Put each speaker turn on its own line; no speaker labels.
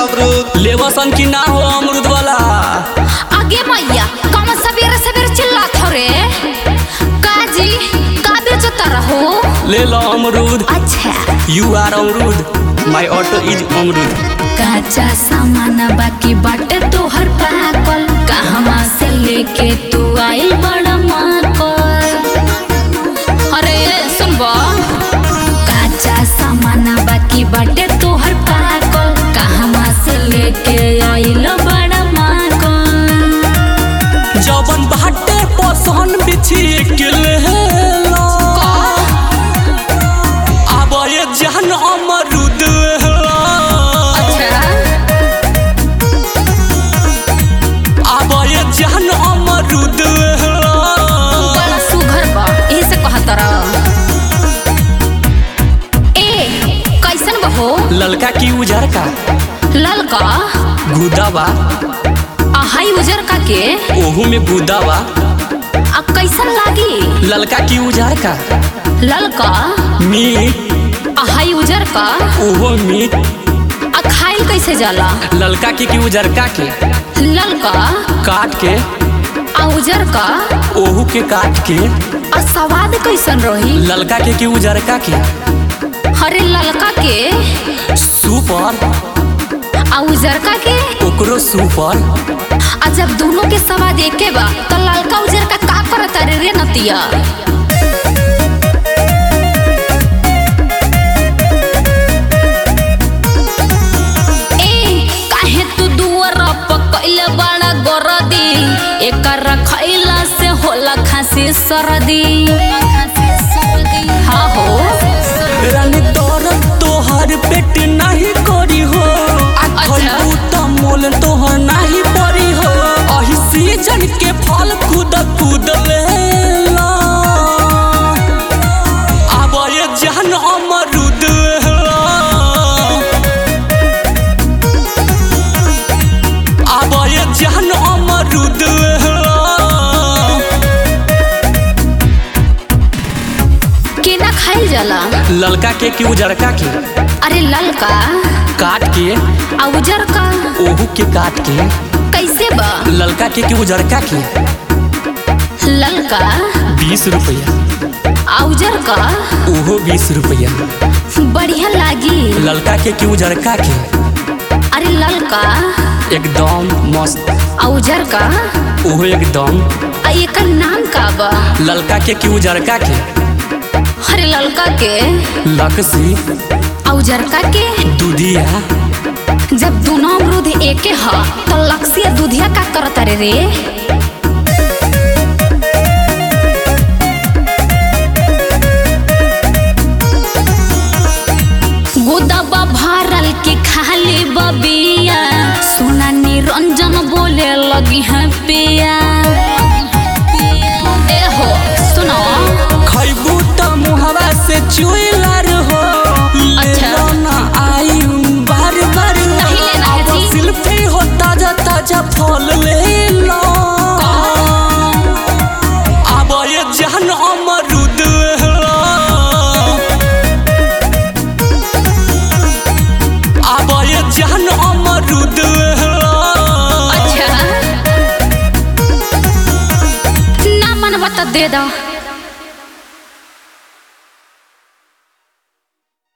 अमरूद
लेवसन की ना हो अमरूद वाला
आगे मैया कम सवेरे सवेरे चिल्लात हो रे काजी का बेचता रहो
ले लो अमरूद
अच्छा
यू आर अमरूद माय ऑटो इज अमरूद
काचा सामान बाकी बाटे तोहर पाकल कहवा से लेके तू आइल बड़ा माकल अरे सुनबो काचा सामान बाकी बाटे तोहर पाकल कहवा से लेके आइल बड़ा माकल
जबन बाटे पसहन बिछी के ले लो अब ये जहन अमरूद
अच्छा
अब ये जहन अमरूद
बड़ा सुघर बा एही से कहत रह ए कैसन बहो
ललका की उजर का
ललका
गुदा बा
आहाई उजर का के
ओहू में गुदा बा
आ कैसन लागी
ललका की उजर का
ललका
मीट
आहाई उजर का
ओहो मीट
आ खाइल कैसे जाला
ललका की की उजर का के
ललका
काट के
आ उजर का
ओहू के काट के
आ स्वाद कैसन रही
ललका के की उजर का के
हरे ललका के
सुपर
आ उजर का के
ओकरो सुपर
आ जब दोनों के स्वाद एके बा तो ललका उजर का का करत रे रे नतिया ए काहे तू दुअर पकइले बड़ा गरदी एकर खइला से होला खांसी सरदी हाँ हो
रानी दौरत तोहर पेट नहीं करी हो
अच्छा।
खइबू त मोल तोहर नहीं परी हो अही सीजन के फल कूद कूद ले ला। अब ये जहन अमरूद अब ये जहन अमरूद
केना खाइल जाला
ललका के की उजरका के
अरे ललका
काट के
आ उजर का
ओहू के काट के
कैसे बा
ललका के की उजरका के
ललका
बीस रुपया
आ उजर का
ओहो बीस रुपया
बढ़िया लागी
ललका के की उजरका के
अरे ललका
एकदम मस्त
आ उजर का
ओहो एकदम
आ एकर नाम का बा
ललका के की उजरका के
अरे ललका के
लकसी
आ उजरका के
दूधिया
जब दोनों अमरूद एके ह तो लक्ष्य दूधिया का करत रे रे गोदबा भरल के खाली बबिया सुना निरंजन बोले लगी है पिया ए हो सुनो
खैबू त मुहवा से चुइलर हो
अच्छा।
लेलो ना आई बार बार
नहीं लेना है
अब
जी।
सिल्फी हो ताजा ताजा फल ले लो अब ये जहन अमरूद अब ये जहन अमरूद
अच्छा ना मन बता दे दो